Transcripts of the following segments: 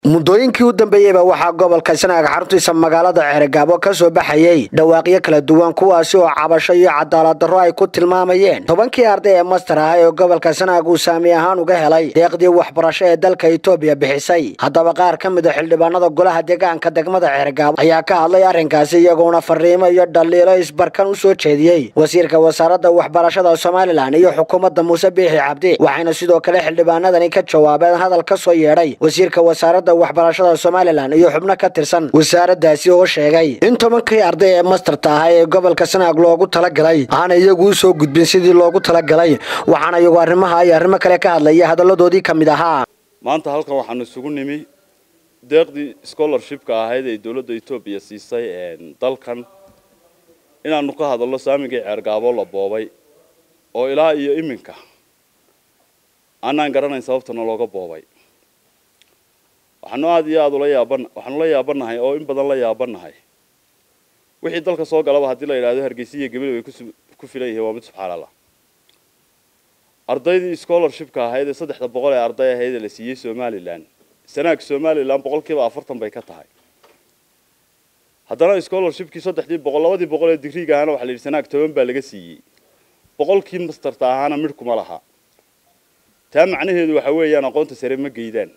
muddooyinkii u dambeeyeyba waxaa gobolka sanaag xaruntiisa magaalada ceerigaabo ka soo baxayey dhawaaqyo kala duwan kuwaasi oo cabasho iyo cadaalad darro ay ku tilmaamayeen tobankii arday ee master ah ee gobolka sanaag uu saami ahaan uga helay deeqdii waxbarasho ee dalka etoobiya bixisay haddaba qaar ka mid a xildhibaanada golaha deegaanka degmada ceerigaabo ayaa ka hadlay arrinkaasi iyagoona fariimo iyo dhaliilo isbarkan u soo jeediyey wasiirka wasaaradda waxbarashada somalilan iyo xukuumadda muuse biixi cabdi waxayna sidoo kale xildhibaanadani ka jawaabeen hadal ka soo yeedhay wasiirka wasaaradda waxbarashada somalilan iyo xubno ka tirsan wasaaraddaasi oo sheegay in tobankii arday ee mastarta ah ee gobolka sanaag loogu talagalay aana iyagu u soo gudbin sidii loogu talagalay waxaana iyagu arrimaha iyo arrimo kale ka hadlaya hadalladoodii ka mid ahaa maanta halkan waxaanu isugu nimi deeqdii scholarshipka ahayd ee dowladda etoobiya siisay dalkan inaanu ka hadalno saamigii ceergaabo la boobay oo ilaa iyo iminka aanaan garanayn sababtana looga boobay waxaanu aada iyo aada ula yaaban waxaanu la yaabanahay oo in badan la yaabanahay wixii dalka soo galaba haddii la yidhahdo hargeysa iyo gabaley way ku filan yihiin waa mid subxaan allah ardaydii scholarshipka ahayd ee saddexda boqol ee arday ahayd ee la siiyey somalilan sanaag somalilan boqolkiiba afartan bay ka tahay haddana scholarshipkii saddexdii boqol labadii boqol ee digriiga ahaana waxa la yidhi sanaag toban baa laga siiyey boqolkii masterta ahaana midh kuma laha taa macnaheedu waxa weeyaan aqoonta sare ma geydaan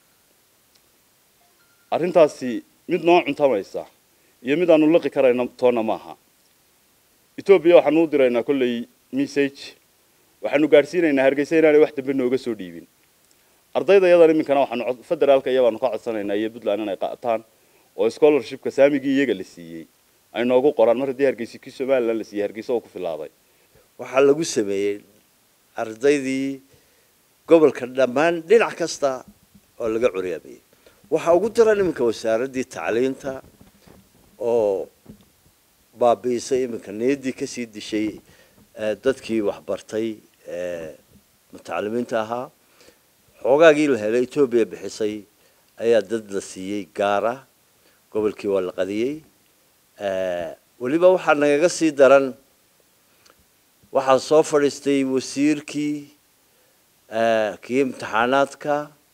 arrintaasi mid noo cuntamaysa iyo mid aanu liqi karayno toonna maaha etoobiya waxaanu u diraynaa kolley message waxaanu gaadhsiinaynaa hargeysa inaanay wax dambe nooga soo dhiibin ardayda yadan iminkana waxaanu federaalka iyabaanu ka codsanaynaa iyo puntland inay qaataan oo scholarshipka saamigii iyaga la siiyey ay noogu qoraan mar haddii hargeysa kii somalilan la siiyey hargeysa oo ku filaaday waxaa lagu sameeyey ardaydii gobolka dhammaan dhinac kasta oo laga curyaamiyey waxaa ugu daran iminka wasaaraddii tacliinta oo baabi'isay iminka niyaddii kasii dishay dadkii waxbartay mutacalimiinta ahaa xoogaagii la helay etoobiya bixisay ayaa dad la siiyey gaara gobolkii waa la qadiyey weliba waxaa nagaga sii daran waxaa soo fadhiistay wasiirkii kii imtixaanaadka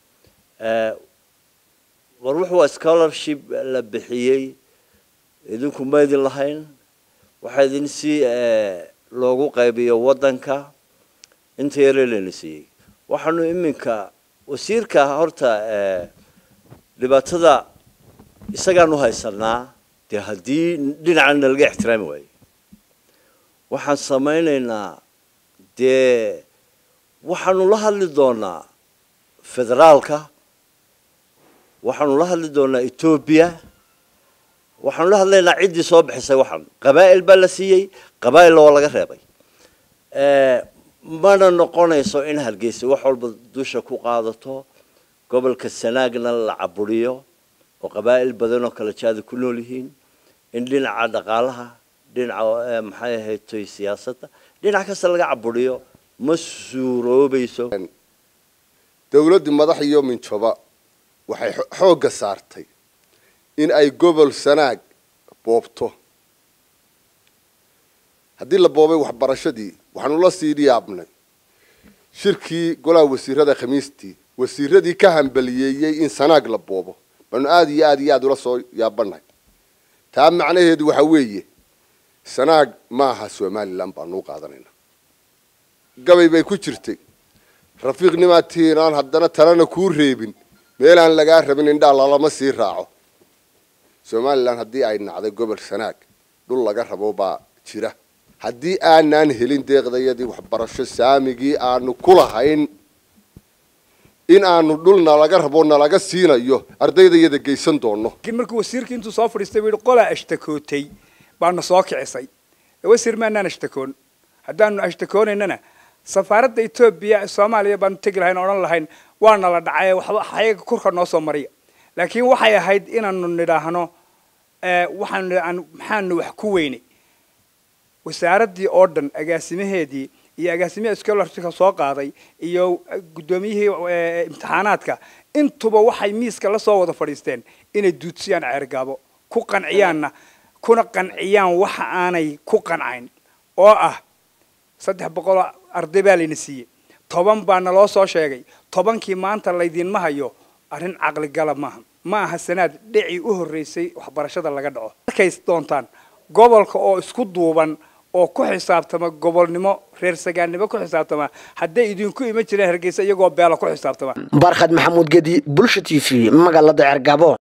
war wuxuu waa scholarship la bixiyey idinku maydin lahayn waxaa idin si loogu qaybiyo waddanka inta yaree layna siiyey waxaanu iminka wasiirka horta dhibaatada isagaanu haysanaa dee haddii dhinacan nalaga ixtiraami waayo waxaan samaynaynaa dee waxaanu la hadli doonaa federaalka waxaanu la hadli doonaa etoobiya waxaanu la hadlaynaa ciddii soo bixisay waxaan qabaa'il baa la siiyey qabaa'ilna waa laga reebay mana noqonayso in hargeysa wax walba dusha ku qaadato gobolka sanaagna la caburiyo oo qabaa'il badan oo kala jaada ku nool yihiin in dhinaca dhaqaalaha dhinaca maxay ahaytoy siyaasadda dhinac kasta laga caburiyo ma suuroobayso dowladdii madax iyo minjoba waxay xoogga saartay in ay gobol sanaag boobto haddii la boobay waxbarashadii waxaanu la sii yaabnay shirkii golaha wasiirada khamiistii wasiiradii ka hambaliyeeyey in sanaag la boobo baanu aada iyo aada iyo aada ula soo yaabanahay taa macnaheedu waxa weeye sanaag ma aha somalilan baanu u qaadanayna gabay bay ku jirtay rafiiqnimaatihiin aan haddana talena kuu reebin meelaan lagaa rabin indhaa lalama sii raaco somalilan haddii ay nacday gobol sanaag dhul laga rabo baa jira haddii aanaan helin deeqdayadii waxbarasho saamigii aanu ku lahayn in aanu dhul nalaga rabo nalaga siinayo ardaydayada geysan doono laakiin markuu wasiirkii intuu soo fadhiistay buu yihi qolaa ashtakootay baana soo kicisay wasiir maanaan ashtakoon haddaanu ashtakoonaynana safaaradda etoobiya soomaaliya baanu tegi lahayn odhan lahayn waana la dhacay waxba ayaga kurka noo soo mariya laakiin waxay ahayd inaanu nidhaahno waxaanu maxaanu wax ku weynay wasaaraddii oo dhan agaasimaheedii iyo agaasimihii scholarshipka soo qaaday iyo guddoomiyihii imtixaanaadka intuba waxay miiska la soo wada fadhiisteen inay duudsiyaan ceergaabo ku qanciyaanna kuna qanciyaan waxa aanay ku qancayn oo ah saddex boqoloo arday baa layna siiyey toban baa naloo soo sheegay tobankii maanta laydinma hayo arrin caqligala maaha ma aha sanaad dhicii u horreysay waxbarashada laga dhaco markays doontaan gobolka oo isku duuban oo ku xisaabtama gobolnimo reer sagaannimo ku xisaabtama hadday idinku iman jireen hargeysa iyagoo beela ku xisaabtama barkhad maxamuud gedi bulsha t v magaalada cergabo